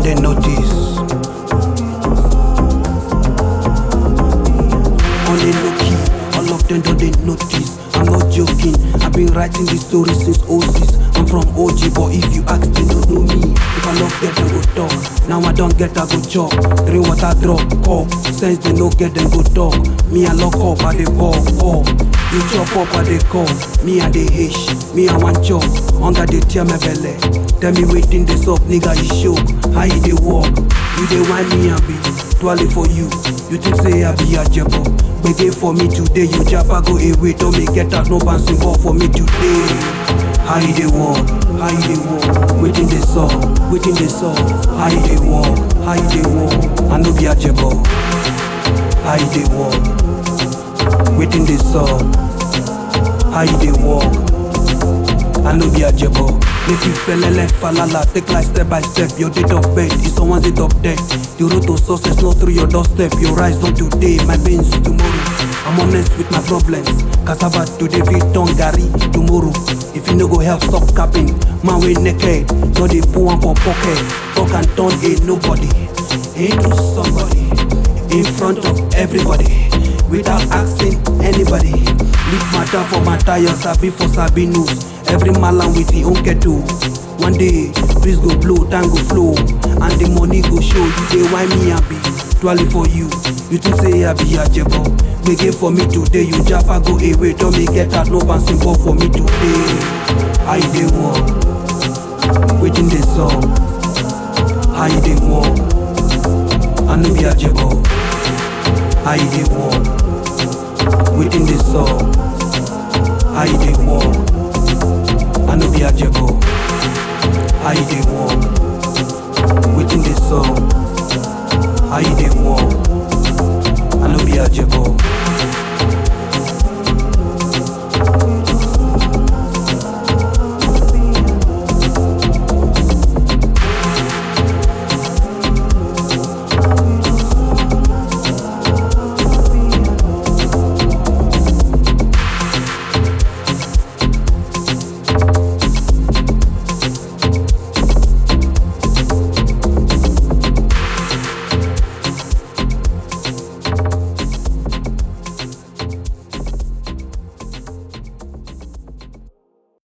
they notice. On the low key, all of them don't they notice. I'm not joking. I've been writing this story since 06. I'm from OG, but if you ask, they don't know me. If I not get them go talk. Now I don't get, I go chop. Three water drop, cup. Sense they no get them go talk. Me I lock up, I dey ball, ball. You chop up, I dey call. Me I dey hish. Me I want chop. Hunger they tear my belly. Tell me waiting this up, nigga, you show. How you dey walk? You dey whine me and be twirly for you. You think say I be a jebo? Gbege for me today, you japa go away. Don't me get out, no bouncing ball for me today. How you dey walk? How you dey walk? Waiting they saw, waiting they saw. How you dey walk? How you dey walk? I no be a jebo. How you dey walk? Waiting they saw. How you dey walk? I no be a jebo. Make you felele falala, take life step by step. Your date of birth is someone's date of death. The road to success not through your doorstep. Your rise not today, my pains tomorrow. I'm honest with my problems. Cassava today, fit on Gary tomorrow. If you no go help, stop capping. Man we naked, no dey put one for pocket. Talk and turn a nobody into somebody in front of everybody without asking anybody. Leave matter for matter, your sabi for sabi news. Every malam with him own kettle. One day, breeze go blow, time go flow, and the money go show. You dey why me happy, twirly for you. You think say I be a jebo? Gbege for me today, you japa go away. Don't me get out, no bouncing ball for me today. How you dey walk? Waiting the song. How you dey walk? I no be a jebo. How you dey walk? Waiting the song. How you dey walk? I no be a jebo. How you dey walk? Waiting the song. How you dey walk? I no be a jebo.